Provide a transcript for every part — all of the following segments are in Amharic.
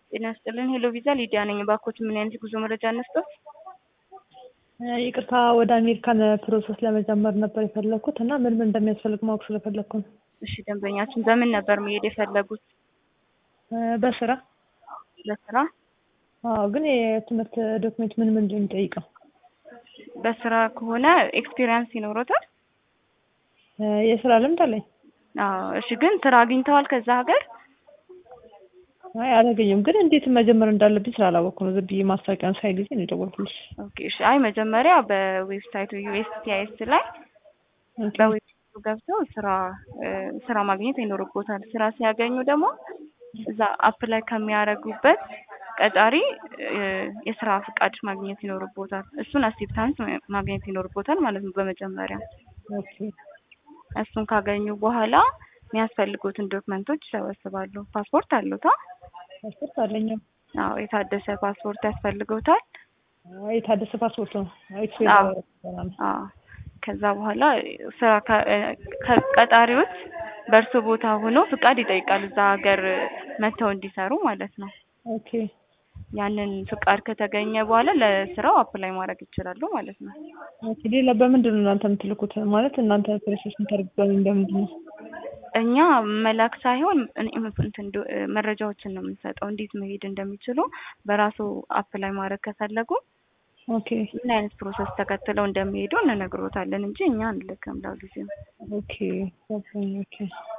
ጤና ይስጥልን። ሄሎ ቪዛ ሊዲያ ነኝ። እባክዎት ምን አይነት ጉዞ መረጃ እንስጠት? ይቅርታ ወደ አሜሪካን ፕሮሰስ ለመጀመር ነበር የፈለግኩት እና ምን ምን እንደሚያስፈልግ ማወቅ ስለፈለግኩ ነው። እሺ ደንበኛችን በምን ነበር መሄድ የፈለጉት? በስራ በስራ አዎ። ግን የትምህርት ዶክሜንት ምን ምን እንደሚጠይቀው? በስራ ከሆነ ኤክስፒሪየንስ ይኖሮታል? የስራ ልምድ አለኝ። አዎ። እሺ ግን ስራ አግኝተዋል ከዛ ሀገር? አይ አላገኘም። ግን እንዴት መጀመር እንዳለብኝ ስላላወቅኩ ነው። ዝም ብዬ ማስታወቂያን ሳይ ጊዜ ነው የደወልኩልሽ። ኦኬ እሺ። አይ መጀመሪያ በዌብሳይቱ ዩኤስሲአይኤስ ላይ በዌብሳይቱ ገብተው ስራ ስራ ማግኘት ይኖርቦታል። ስራ ሲያገኙ ደግሞ እዛ አፕላይ ከሚያደርጉበት ቀጣሪ የስራ ፍቃድ ማግኘት ይኖርቦታል። እሱን አክሴፕታንስ ማግኘት ይኖርቦታል ማለት ነው በመጀመሪያ። ኦኬ እሱን ካገኙ በኋላ የሚያስፈልጉትን ዶክመንቶች ይሰበስባሉ። ፓስፖርት አሉታ? ፓስፖርት አለኝ። አዎ የታደሰ ፓስፖርት ያስፈልገውታል። የታደሰ ፓስፖርት ነው። አዎ አዎ። ከዛ በኋላ ስራ ከቀጣሪዎች በእርሶ ቦታ ሆኖ ፍቃድ ይጠይቃል እዛ ሀገር መጥተው እንዲሰሩ ማለት ነው። ኦኬ ያንን ፍቃድ ከተገኘ በኋላ ለስራው አፕላይ ማድረግ ይችላሉ ማለት ነው። ኦኬ ሌላ በምንድን ነው እናንተ የምትልኩት? ማለት እናንተ ፕሮሰስ የምታደርጉት በምንድን ነው? እኛ መላክ ሳይሆን እንትን መረጃዎችን ነው የምንሰጠው፣ እንዴት መሄድ እንደሚችሉ በራሱ አፕላይ ማድረግ ከፈለጉ ኦኬ ምን አይነት ፕሮሰስ ተከትለው እንደሚሄዱ እንነግሮታለን እንጂ እኛ አንልክም ለጊዜው። ኦኬ ኦኬ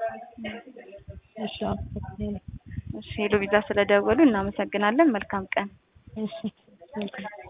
እሺ እሺ ሄሎ ቪዛ ስለደወሉ እናመሰግናለን። መልካም ቀን። እሺ